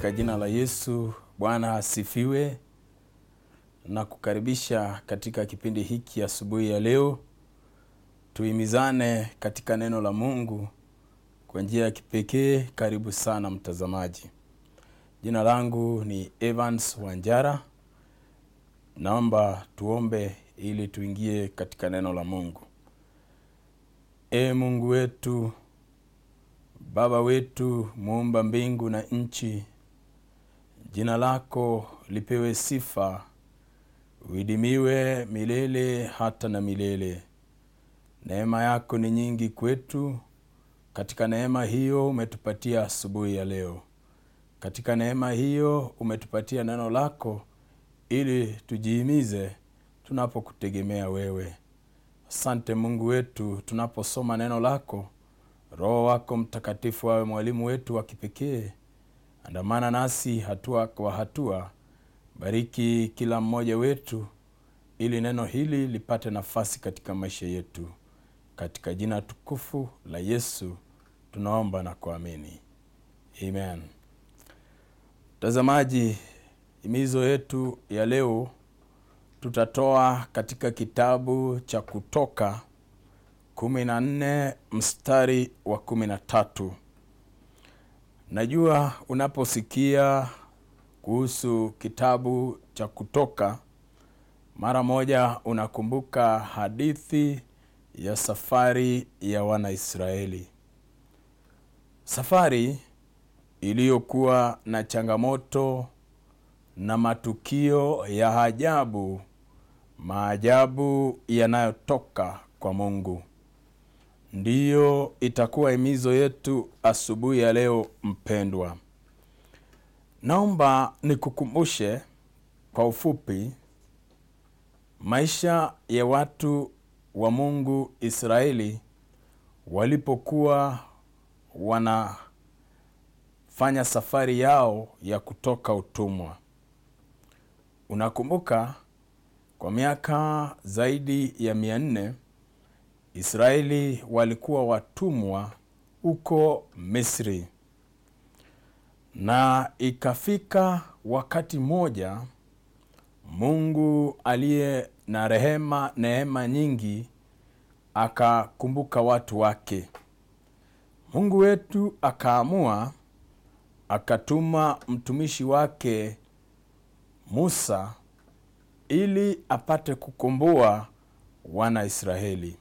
Katika jina la Yesu, Bwana asifiwe na kukaribisha katika kipindi hiki asubuhi ya leo. Tuhimizane katika neno la Mungu kwa njia ya kipekee. Karibu sana mtazamaji. Jina langu ni Evans Wanjara. Naomba tuombe ili tuingie katika neno la Mungu. E Mungu wetu, Baba wetu, muumba mbingu na nchi, jina lako lipewe sifa, uidimiwe milele hata na milele. Neema yako ni nyingi kwetu. Katika neema hiyo umetupatia asubuhi ya leo. Katika neema hiyo umetupatia neno lako ili tujihimize tunapokutegemea wewe. Asante Mungu wetu, tunaposoma neno lako, Roho wako Mtakatifu awe mwalimu wetu wa kipekee. Andamana nasi hatua kwa hatua, bariki kila mmoja wetu, ili neno hili lipate nafasi katika maisha yetu. Katika jina tukufu la Yesu tunaomba na kuamini, amen. Mtazamaji, himizo yetu ya leo tutatoa katika kitabu cha Kutoka kumi na nne mstari wa kumi na tatu. Najua unaposikia kuhusu kitabu cha Kutoka mara moja unakumbuka hadithi ya safari ya Wanaisraeli, safari iliyokuwa na changamoto na matukio ya ajabu, maajabu yanayotoka kwa Mungu. Ndiyo itakuwa himizo yetu asubuhi ya leo. Mpendwa, naomba nikukumbushe kwa ufupi maisha ya watu wa Mungu Israeli walipokuwa wanafanya safari yao ya kutoka utumwa. Unakumbuka, kwa miaka zaidi ya mia nne Israeli walikuwa watumwa huko Misri, na ikafika wakati mmoja Mungu aliye na rehema, neema nyingi, akakumbuka watu wake. Mungu wetu akaamua, akatuma mtumishi wake Musa ili apate kukomboa wana Israeli.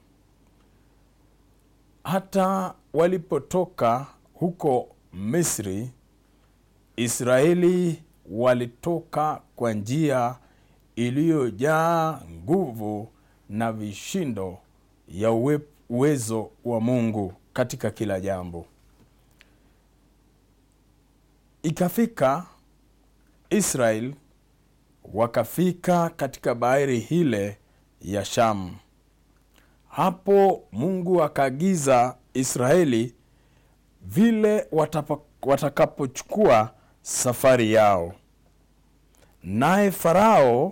Hata walipotoka huko Misri, Israeli walitoka kwa njia iliyojaa nguvu na vishindo ya uwe, uwezo wa Mungu katika kila jambo. Ikafika Israel wakafika katika bahari hile ya Shamu. Hapo Mungu akaagiza Israeli vile watakapochukua safari yao, naye Farao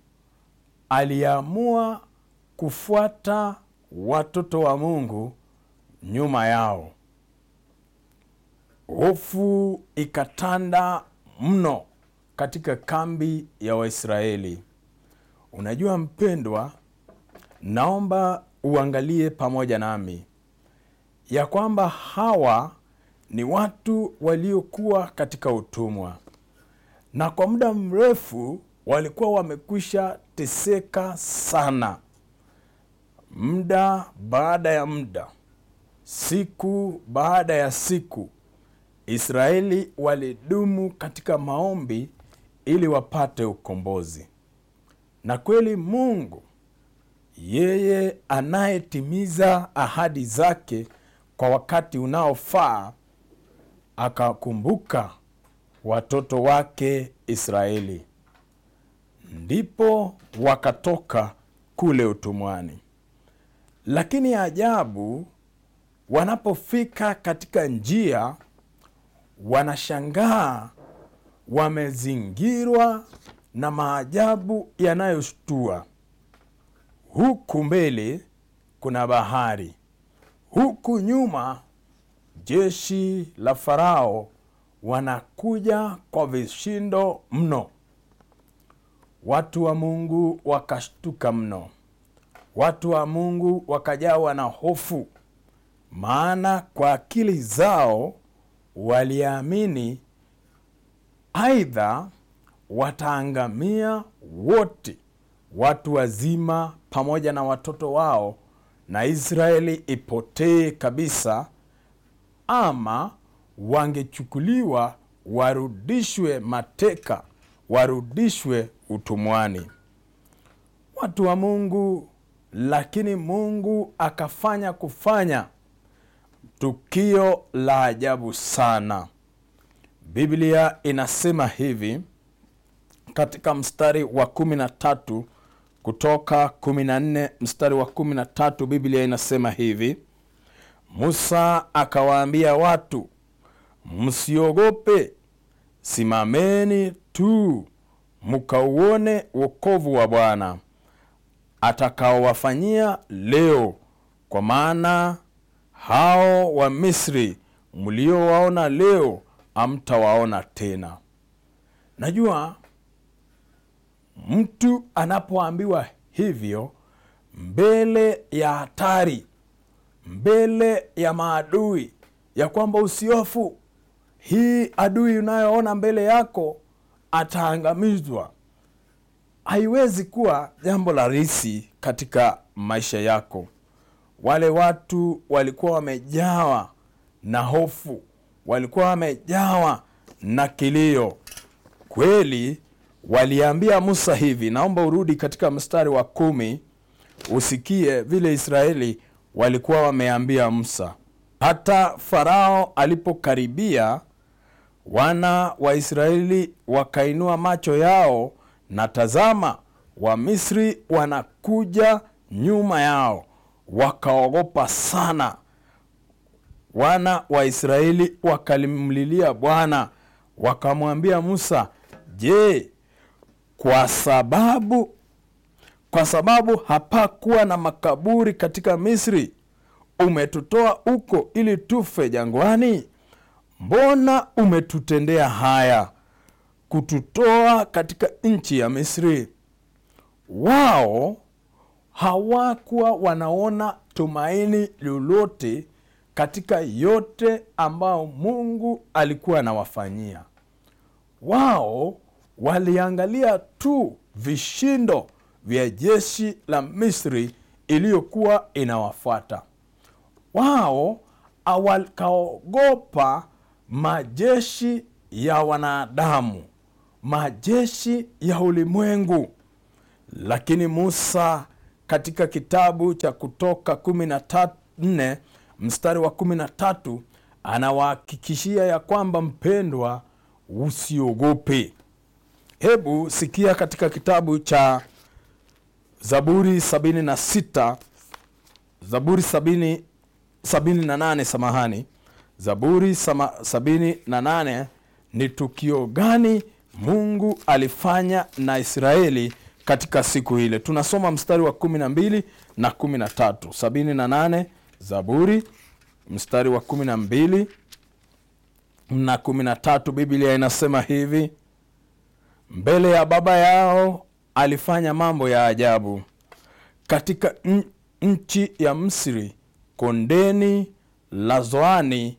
aliamua kufuata watoto wa Mungu nyuma yao. Hofu ikatanda mno katika kambi ya Waisraeli. Unajua mpendwa, naomba uangalie pamoja nami ya kwamba hawa ni watu waliokuwa katika utumwa na kwa muda mrefu walikuwa wamekwisha teseka sana. Muda baada ya muda, siku baada ya siku, Israeli walidumu katika maombi ili wapate ukombozi. Na kweli Mungu yeye anayetimiza ahadi zake kwa wakati unaofaa akakumbuka watoto wake Israeli, ndipo wakatoka kule utumwani. Lakini ajabu, wanapofika katika njia, wanashangaa wamezingirwa na maajabu yanayoshtua. Huku mbele kuna bahari, huku nyuma jeshi la Farao wanakuja kwa vishindo mno. Watu wa Mungu wakashtuka mno, watu wa Mungu wakajawa na hofu, maana kwa akili zao waliamini aidha wataangamia wote, watu wazima pamoja na watoto wao, na Israeli ipotee kabisa, ama wangechukuliwa warudishwe mateka, warudishwe utumwani. Watu wa Mungu, lakini Mungu akafanya kufanya tukio la ajabu sana. Biblia inasema hivi katika mstari wa kumi na tatu kutoka kumi na nne mstari wa kumi na tatu Biblia inasema hivi: Musa akawaambia watu, msiogope, simameni tu mkauone wokovu wa Bwana atakaowafanyia leo, kwa maana hao wa Misri mliowaona leo hamtawaona tena. Najua mtu anapoambiwa hivyo mbele ya hatari, mbele ya maadui, ya kwamba usiofu, hii adui unayoona mbele yako ataangamizwa, haiwezi kuwa jambo la rahisi katika maisha yako. Wale watu walikuwa wamejawa na hofu, walikuwa wamejawa na kilio. Kweli waliambia Musa hivi, naomba urudi katika mstari wa kumi usikie vile Israeli walikuwa wameambia Musa. Hata Farao alipokaribia, wana wa Israeli wakainua macho yao, na tazama, Wamisri wanakuja nyuma yao, wakaogopa sana. Wana wa Israeli wakalimlilia Bwana, wakamwambia Musa, je, kwa sababu kwa sababu hapakuwa na makaburi katika Misri umetutoa huko ili tufe jangwani? Mbona umetutendea haya kututoa katika nchi ya Misri? Wao hawakuwa wanaona tumaini lolote katika yote ambayo Mungu alikuwa anawafanyia wao. Waliangalia tu vishindo vya jeshi la Misri iliyokuwa inawafuata wao. Wakaogopa majeshi ya wanadamu, majeshi ya ulimwengu. Lakini Musa katika kitabu cha Kutoka kumi na nne mstari wa kumi na tatu anawahakikishia ya kwamba mpendwa, usiogope. Hebu sikia katika kitabu cha Zaburi 76 Zaburi 70 78, samahani, Zaburi 78 ni tukio gani Mungu alifanya na Israeli katika siku ile. Tunasoma mstari wa 12 na 13. 78 Zaburi mstari wa 12 na 13, Biblia inasema hivi: mbele ya baba yao alifanya mambo ya ajabu katika nchi ya Misri, kondeni la Zoani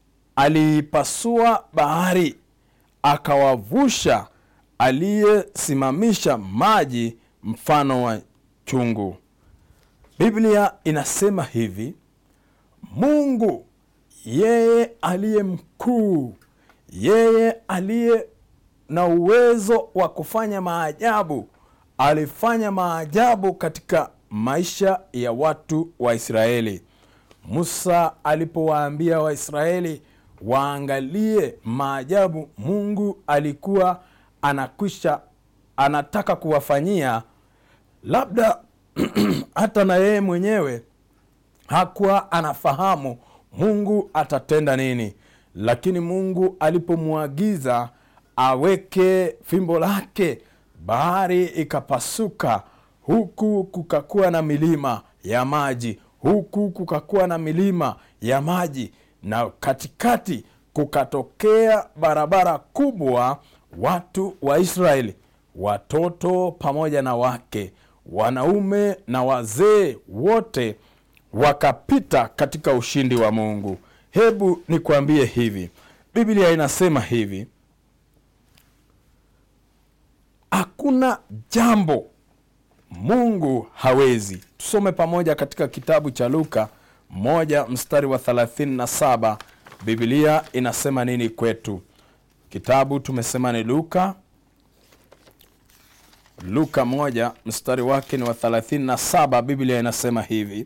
aliipasua bahari, akawavusha, aliyesimamisha maji mfano wa chungu. Biblia inasema hivi, Mungu yeye aliye mkuu, yeye aliye na uwezo wa kufanya maajabu, alifanya maajabu katika maisha ya watu wa Israeli. Musa alipowaambia Waisraeli waangalie maajabu Mungu alikuwa anakwisha anataka kuwafanyia, labda hata na yeye mwenyewe hakuwa anafahamu Mungu atatenda nini, lakini Mungu alipomwagiza aweke fimbo lake, bahari ikapasuka, huku kukakuwa na milima ya maji, huku kukakuwa na milima ya maji, na katikati kukatokea barabara kubwa watu wa israeli watoto pamoja na wake wanaume na wazee wote wakapita katika ushindi wa mungu hebu nikwambie hivi biblia inasema hivi hakuna jambo mungu hawezi tusome pamoja katika kitabu cha luka moja mstari wa 37 biblia inasema nini kwetu kitabu tumesema ni luka luka moja mstari wake ni wa 37 biblia inasema hivi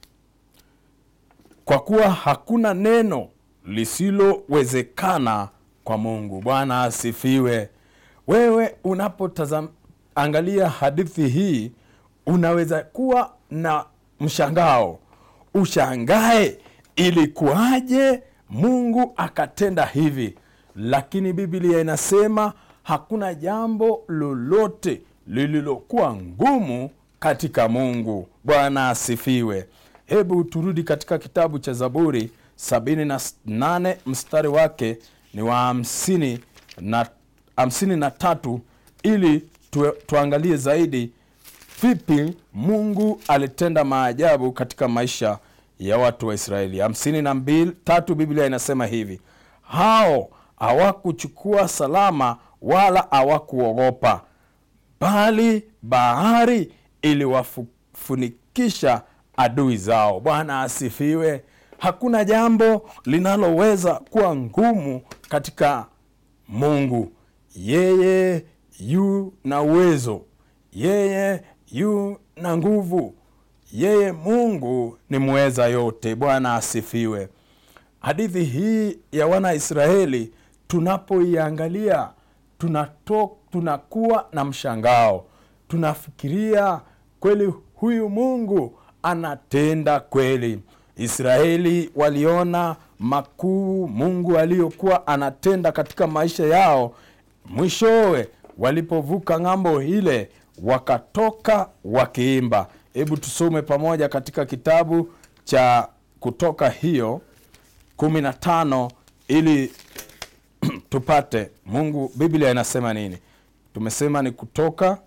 kwa kuwa hakuna neno lisilowezekana kwa mungu bwana asifiwe wewe unapoangalia hadithi hii unaweza kuwa na mshangao ushangae ilikuwaje mungu akatenda hivi lakini biblia inasema hakuna jambo lolote lililokuwa ngumu katika mungu bwana asifiwe hebu turudi katika kitabu cha zaburi 78 mstari wake ni wa hamsini na, hamsini na tatu ili tu, tuangalie zaidi vipi mungu alitenda maajabu katika maisha ya watu wa israeli hamsini na mbili tatu biblia inasema hivi hao hawakuchukua salama wala hawakuogopa bali bahari iliwafunikisha adui zao bwana asifiwe hakuna jambo linaloweza kuwa ngumu katika mungu yeye yu na uwezo yeye yu na nguvu yeye mungu ni mweza yote bwana asifiwe hadithi hii ya wanaisraeli tunapoiangalia tunato, tunakuwa na mshangao tunafikiria kweli huyu mungu anatenda kweli israeli waliona makuu mungu aliyokuwa anatenda katika maisha yao mwishowe walipovuka ng'ambo ile wakatoka wakiimba hebu tusome pamoja katika kitabu cha kutoka hiyo 15 ili tupate mungu biblia inasema nini tumesema ni kutoka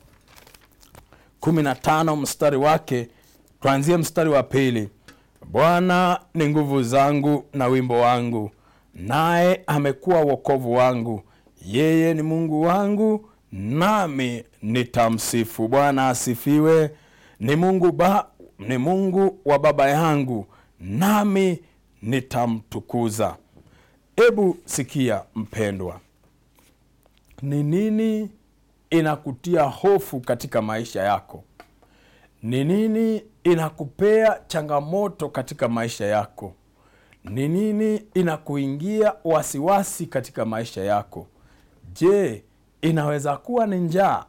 15 mstari wake tuanzie mstari wa pili bwana ni nguvu zangu na wimbo wangu naye amekuwa wokovu wangu yeye ni mungu wangu nami nitamsifu bwana asifiwe ni mungu ba, ni mungu wa baba yangu nami nitamtukuza hebu sikia mpendwa ni nini inakutia hofu katika maisha yako ni nini inakupea changamoto katika maisha yako ni nini inakuingia wasiwasi katika maisha yako je inaweza kuwa ni njaa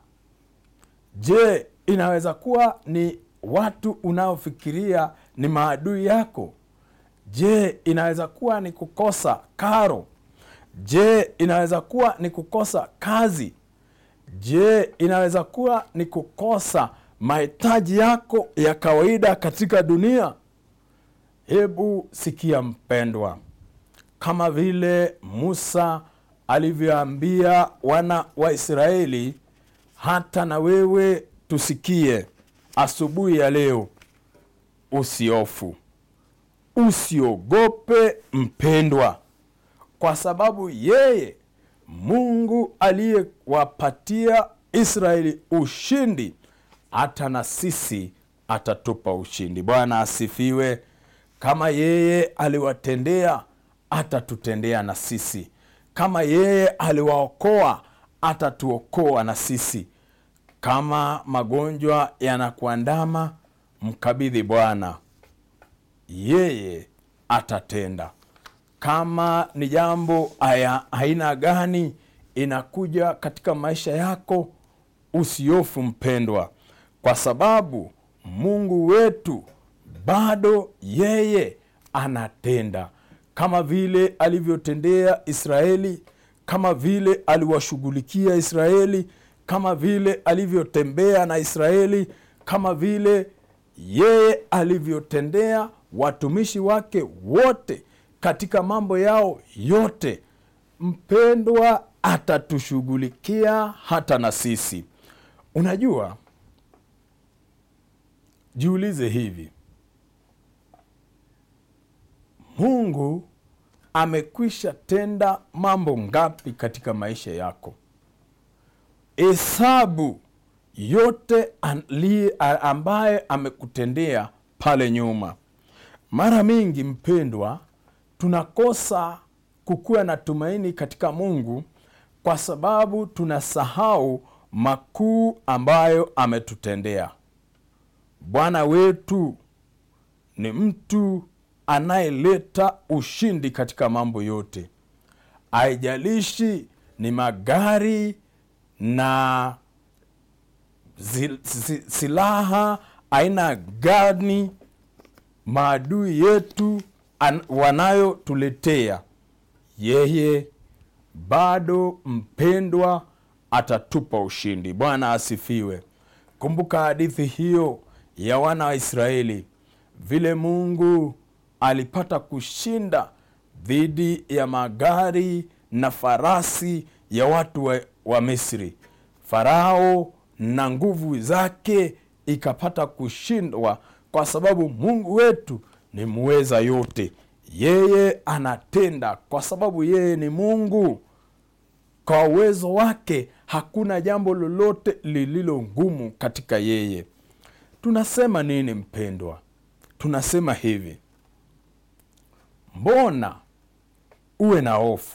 je inaweza kuwa ni watu unaofikiria ni maadui yako je inaweza kuwa ni kukosa karo je inaweza kuwa ni kukosa kazi je inaweza kuwa ni kukosa mahitaji yako ya kawaida katika dunia hebu sikia mpendwa kama vile musa alivyoambia wana wa israeli hata na wewe tusikie asubuhi ya leo usiofu usiogope mpendwa kwa sababu yeye mungu aliyewapatia israeli ushindi hata na sisi atatupa ushindi bwana asifiwe kama yeye aliwatendea atatutendea na sisi kama yeye aliwaokoa atatuokoa na sisi kama magonjwa yanakuandama mkabidhi bwana yeye atatenda kama ni jambo aya aina gani inakuja katika maisha yako usiofu mpendwa kwa sababu mungu wetu bado yeye anatenda kama vile alivyotendea israeli kama vile aliwashughulikia israeli kama vile alivyotembea na israeli kama vile yeye alivyotendea watumishi wake wote katika mambo yao yote mpendwa atatushughulikia hata na sisi unajua jiulize hivi mungu amekwisha tenda mambo ngapi katika maisha yako hesabu yote ali- a- ambaye amekutendea pale nyuma mara mingi mpendwa tunakosa kukuwa na tumaini katika mungu kwa sababu tunasahau makuu ambayo ametutendea bwana wetu ni mtu anayeleta ushindi katika mambo yote haijalishi ni magari na zi- zi- silaha aina gani maadui yetu an- wanayotuletea yeye bado mpendwa atatupa ushindi bwana asifiwe kumbuka hadithi hiyo ya wana wa israeli vile mungu alipata kushinda dhidi ya magari na farasi ya watu wa, wa misri farao na nguvu zake ikapata kushindwa kwa sababu mungu wetu ni muweza yote yeye anatenda kwa sababu yeye ni mungu kwa uwezo wake hakuna jambo lolote lililo ngumu katika yeye tunasema nini mpendwa tunasema hivi mbona uwe na hofu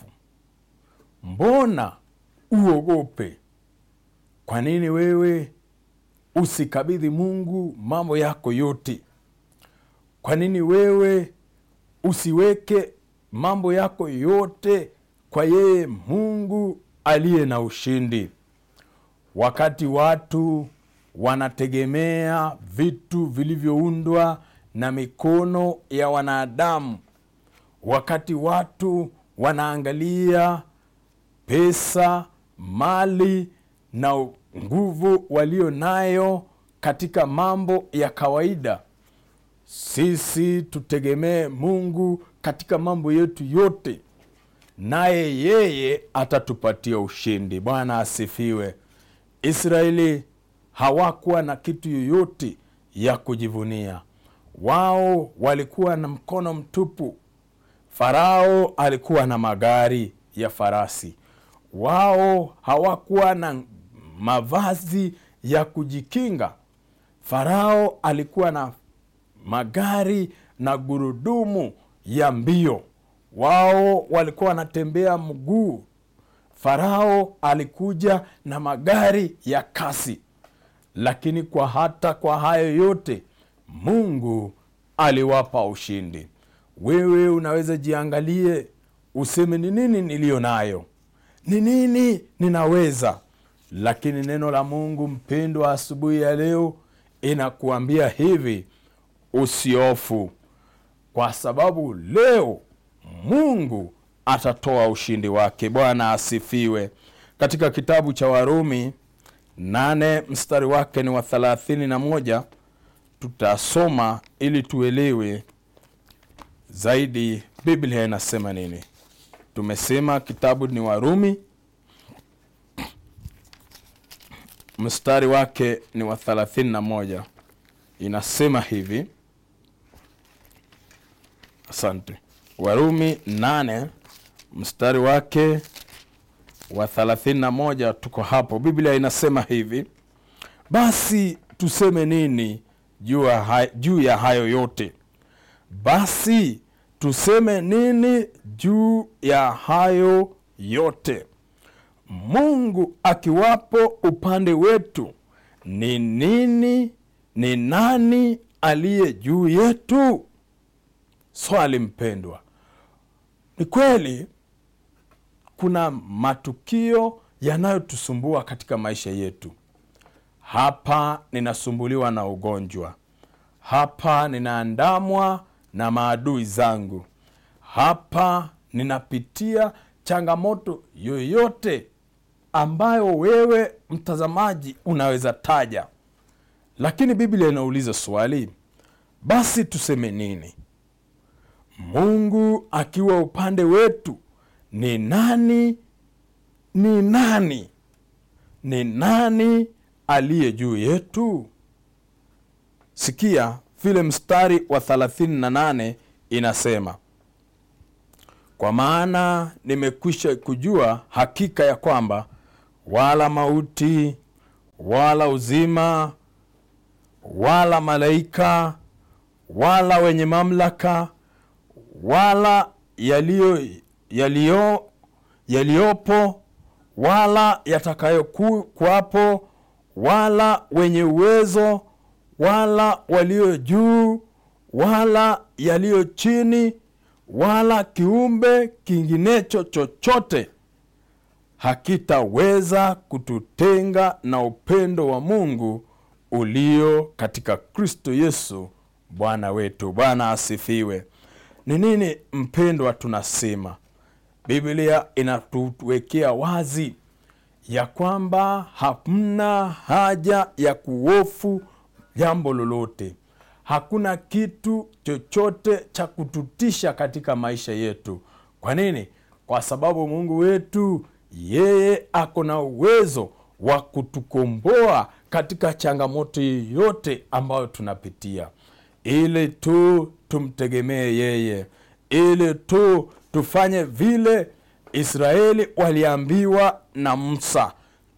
mbona uogope kwa nini wewe usikabidhi mungu mambo yako yote kwa nini wewe usiweke mambo yako yote kwa yeye mungu aliye na ushindi wakati watu wanategemea vitu vilivyoundwa na mikono ya wanadamu wakati watu wanaangalia pesa mali na nguvu walio nayo katika mambo ya kawaida sisi tutegemee mungu katika mambo yetu yote naye yeye atatupatia ushindi bwana asifiwe israeli hawakuwa na kitu yoyote ya kujivunia wao walikuwa na mkono mtupu farao alikuwa na magari ya farasi wao hawakuwa na mavazi ya kujikinga farao alikuwa na magari na gurudumu ya mbio wao walikuwa wanatembea mguu farao alikuja na magari ya kasi lakini kwa hata kwa hayo yote mungu aliwapa ushindi wewe unaweza jiangalie useme ni nini niliyo nayo ni nini ninaweza lakini neno la mungu mpendwa asubuhi ya leo inakuambia hivi usiofu kwa sababu leo mungu atatoa ushindi wake bwana asifiwe katika kitabu cha warumi nane mstari wake ni wa thelathini na moja tutasoma ili tuelewe zaidi biblia inasema nini tumesema kitabu ni warumi mstari wake ni wa thelathini na moja inasema hivi asante warumi nane mstari wake wa thelathini na moja tuko hapo biblia inasema hivi basi tuseme nini juu ya hay- juu ya hayo yote basi tuseme nini juu ya hayo yote mungu akiwapo upande wetu ni nini ni nani aliye juu yetu swali mpendwa ni kweli kuna matukio yanayotusumbua katika maisha yetu hapa ninasumbuliwa na ugonjwa hapa ninaandamwa na maadui zangu hapa ninapitia changamoto yoyote ambayo wewe mtazamaji unaweza taja lakini biblia inauliza swali basi tuseme nini Mungu akiwa upande wetu, ni nani ni nani ni nani aliye juu yetu? Sikia vile mstari wa 38 inasema, kwa maana nimekwisha kujua hakika ya kwamba wala mauti wala uzima wala malaika wala wenye mamlaka wala yaliyo yaliyo yaliyopo wala yatakayokuwapo wala wenye uwezo wala walio juu wala yaliyo chini wala kiumbe kinginecho chochote hakitaweza kututenga na upendo wa Mungu ulio katika Kristo Yesu Bwana wetu. Bwana asifiwe. Ni nini mpendwa, tunasema Biblia inatuwekea wazi ya kwamba hamna haja ya kuhofu jambo lolote. Hakuna kitu chochote cha kututisha katika maisha yetu. Kwa nini? Kwa sababu Mungu wetu yeye ako na uwezo wa kutukomboa katika changamoto yoyote ambayo tunapitia, ili tu tumtegemee yeye, ili tu tufanye vile Israeli waliambiwa na Musa,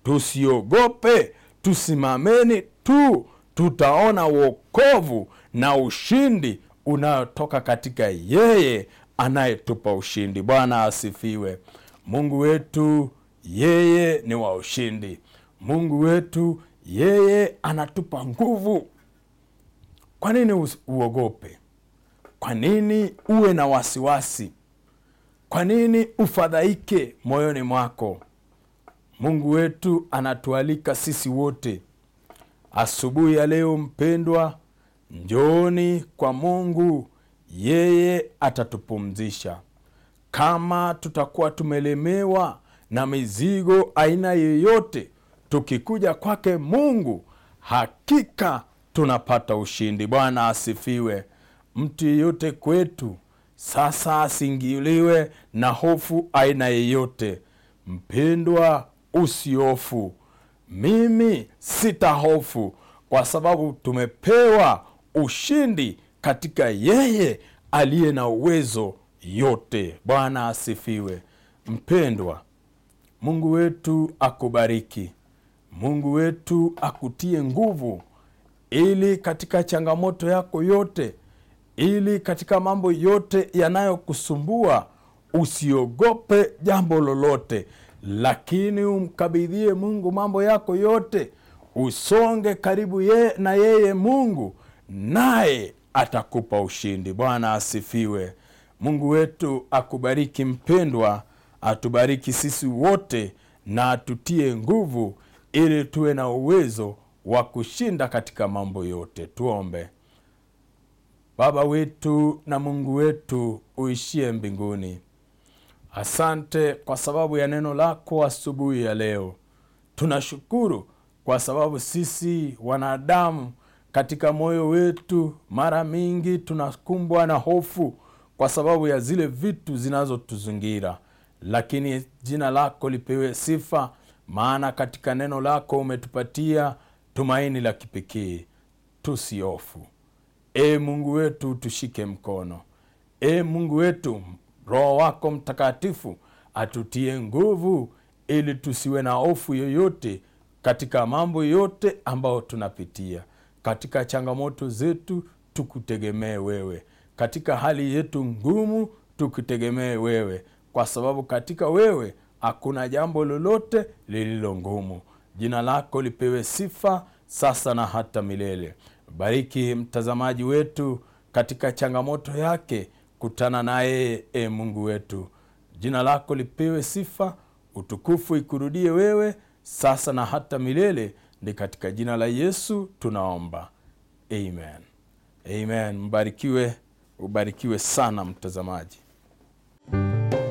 tusiogope, tusimameni tu, tutaona wokovu na ushindi unayotoka katika yeye anayetupa ushindi. Bwana asifiwe. Mungu wetu yeye ni wa ushindi. Mungu wetu yeye anatupa nguvu. Kwa nini uogope? Kwa nini uwe na wasiwasi? Kwa nini ufadhaike moyoni mwako? Mungu wetu anatualika sisi wote asubuhi ya leo, mpendwa, njooni kwa Mungu, yeye atatupumzisha. Kama tutakuwa tumelemewa na mizigo aina yoyote, tukikuja kwake Mungu, hakika tunapata ushindi. Bwana asifiwe. Mtu yeyote kwetu sasa asingiliwe na hofu aina yeyote. Mpendwa, usihofu. Mimi sitahofu kwa sababu tumepewa ushindi katika yeye aliye na uwezo yote. Bwana asifiwe. Mpendwa, Mungu wetu akubariki. Mungu wetu akutie nguvu, ili katika changamoto yako yote, ili katika mambo yote yanayokusumbua usiogope jambo lolote, lakini umkabidhie Mungu mambo yako yote, usonge karibu ye, na yeye Mungu, naye atakupa ushindi. Bwana asifiwe. Mungu wetu akubariki mpendwa, atubariki sisi wote na atutie nguvu, ili tuwe na uwezo wa kushinda katika mambo yote. Tuombe. Baba wetu na Mungu wetu uishie mbinguni, asante kwa sababu ya neno lako asubuhi ya leo. Tunashukuru kwa sababu sisi wanadamu katika moyo wetu mara mingi tunakumbwa na hofu kwa sababu ya zile vitu zinazotuzingira, lakini jina lako lipewe sifa, maana katika neno lako umetupatia tumaini la kipekee. Tusiofu. E Mungu wetu, tushike mkono. E Mungu wetu, Roho wako Mtakatifu atutie nguvu, ili tusiwe na hofu yoyote katika mambo yote ambayo tunapitia. Katika changamoto zetu tukutegemee wewe, katika hali yetu ngumu tukutegemee wewe, kwa sababu katika wewe hakuna jambo lolote lililo ngumu. Jina lako lipewe sifa sasa na hata milele. Bariki mtazamaji wetu katika changamoto yake, kutana naye e Mungu wetu. Jina lako lipewe sifa, utukufu ikurudie wewe sasa na hata milele. Ni katika jina la Yesu tunaomba, amen. Amen. Mbarikiwe, ubarikiwe sana mtazamaji.